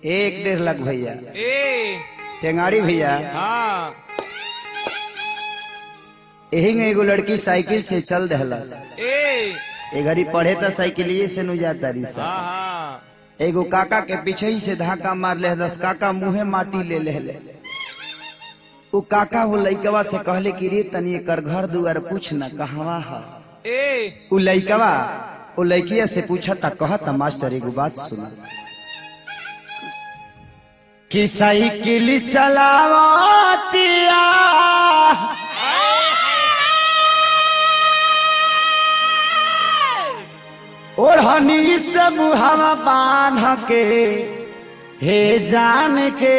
एक डेढ़ लाख भैया ए टेंगाड़ी भैया हाँ यही में एगो लड़की साइकिल से चल दहलस ए ए घड़ी पढ़े त साइकिलिए से नु जाता रही सा हाँ हाँ एगो काका के पीछे ही से धक्का मार ले दस काका मुंहे माटी ले ले ले उ काका वो लइकवा से कहले कि रे तनी एकर घर दुआर पूछ न कहवा ह ए उ लइकवा उ लइकिया से पूछा ता कहता मास्टर एगो बात सुना कि साइकिल चलावतिया ओढ़नी से मुहावा बांध के हे जान के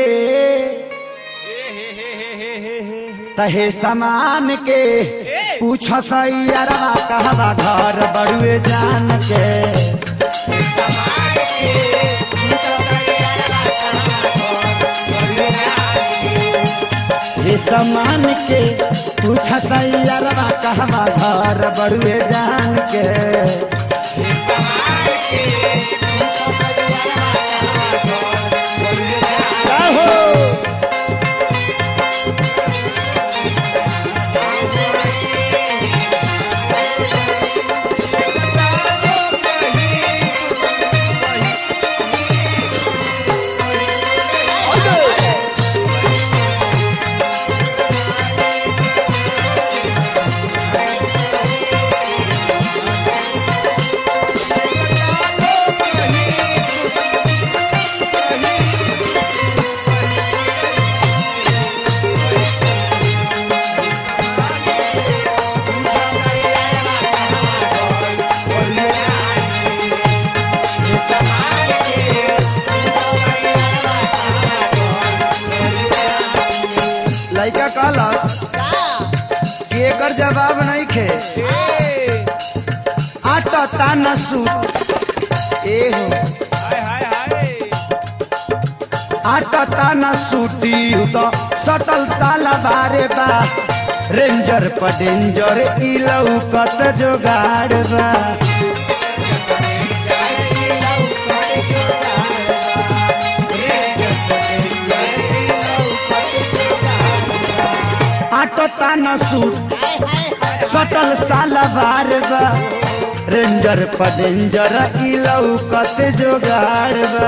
तहे समान के पूछ सैयरवा कहवा घर बड़ुए जान के हे समान के पूछ सैयरवा कहवा घर बड़ुए जान के आहो लइका कहलस कि एकर जवाब नहीं खे ए आटा ताना सूट ए हो हाय हाय हाय आटा ताना सूटी तो सटल साला बारे बा रेंजर पर डेंजर ई लौकत जोगाड़ बा आटा ताना सूट सटल साला बार बा रेंजर पर डेंजर ई लौकत जोगाड़ बा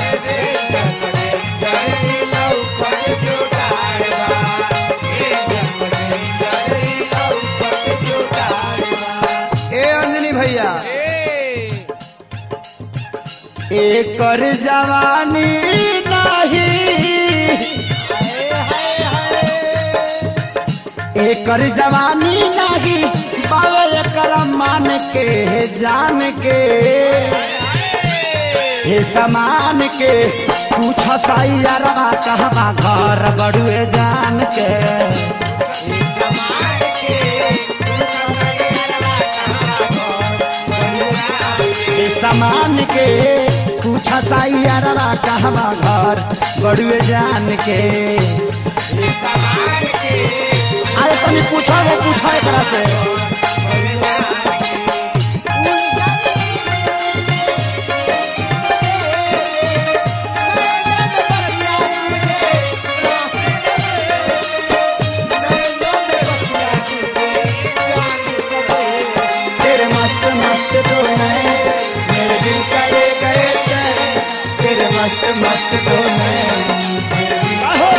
ए अंजनी भैया ए एकर जवानी नाही एकर जवानी नाही बाबा एकर मान के जान के हे समान के पूछ सैयरवा कहवा घर बड़ुए जान के हे समान के पूछ सैयरवा कहवा घर बड़ुए जान के अरे तनी पूछो वो पूछो एकरा से तेरे मस्त मस्त दो नैन मेरे दिल का ले गए चैन तेरे मस्त मस्त दो नैन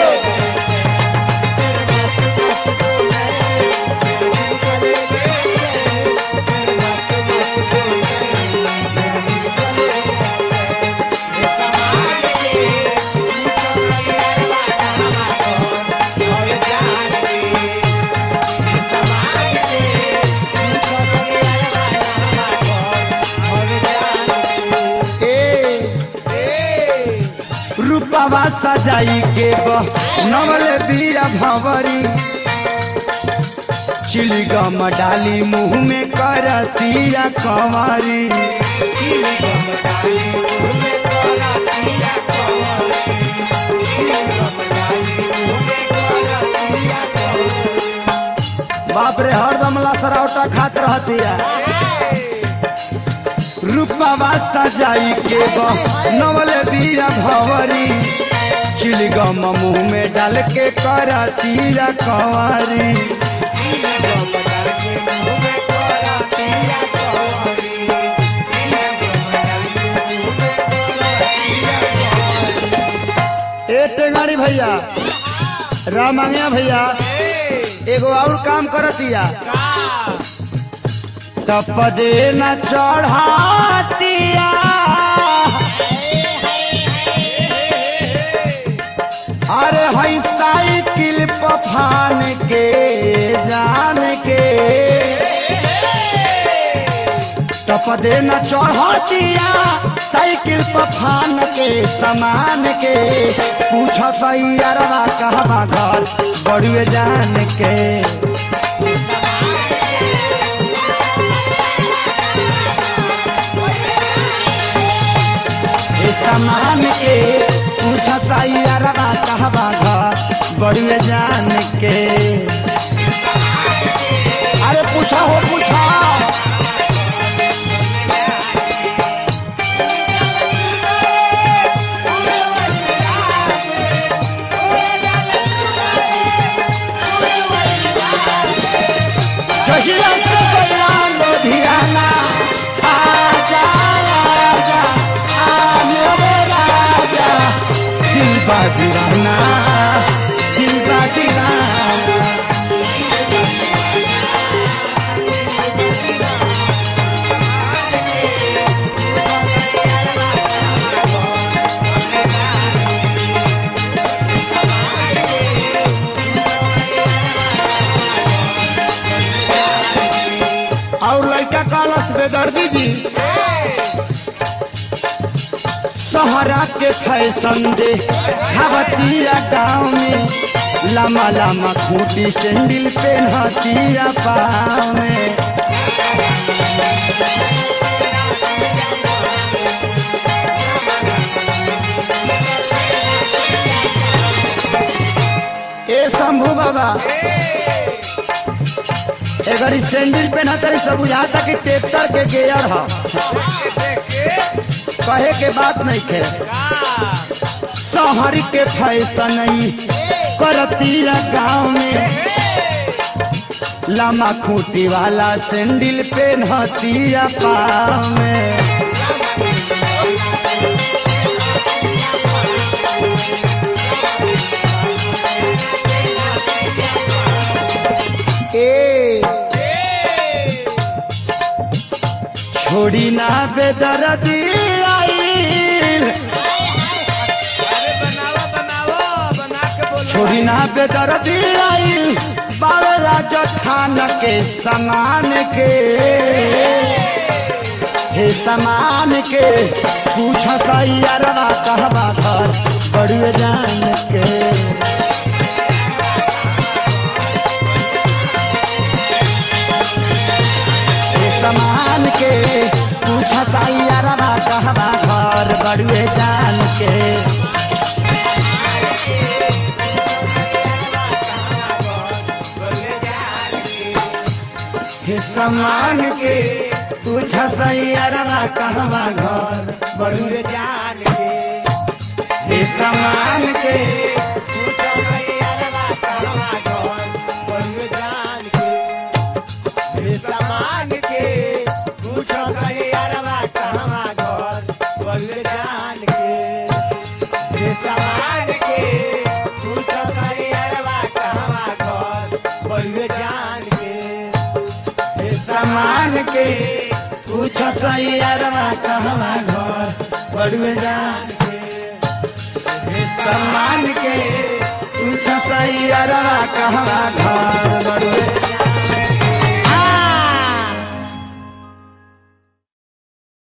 ए रूपवा सजाई के नवल बिया भंवरी चिलगम डाली मुंह में करतिया कंवरी बाप रे हरदम लसरौटा खात रहतिया रूपवा सजाई के नवल बिया भवरी चिलगम मुंह में डाल के करतिया कवारी ए टेंगाड़ी भैया रामांगया भैया एगो और काम करतिया तपदे न चढ़ातिया अरे हई साइकिल पफान के जान के तपदे न चढ़तिया साइकिल पफान के समान के पूछ सैयरवा कहवा घर बड़ुए जान के ए समान के पूछ सैयरवा कहवा घर बड़ुए जान के अरे पूछा हो पूछा चहिया से गया लुधियाना आजा आजा आ मेरे राजा दिल बा दीवाना दिल बा दीवाना और लड़का कालस बेदर्दी जी सहरा के फैशन दे खावतिया गाँव में लम्बा लम्बा खूटी सैंडल पहनतिया पाँव में ए शंभू बाबा अगर ई सैंडल पहना तरी सब बुझाता कि ट्रैक्टर के गेयर ह कहे के बात नहीं खे शहर के फैशन ई करतिया गाँव में लम्बा खूटी वाला सैंडल पहनतिया पाँव में ए छोड़ी ना बेदर्दी आइल बनावा बनावा बना के बोलो छोड़ी ना बेदर्दी आइल बाबे राजा खान के समान के हे समान के पूछ सैयरवा कहवा घर बड़ुए जान के हे समान के पूछ सैयरवा कहवा घर बड़ुए जान के हे समान के पूछ सैयरवा कहवा घर बड़ुए जान के हे समान के सामान के पूछो सही अरवा कहवा घर बोल जान के हे सामान के पूछो सही अरवा कहवा घर बोल जान के हे समान के पूछ सैयरवा कहवा घर बड़ुए जान के हे समान के पूछ सैयरवा कहवा घर बड़ुए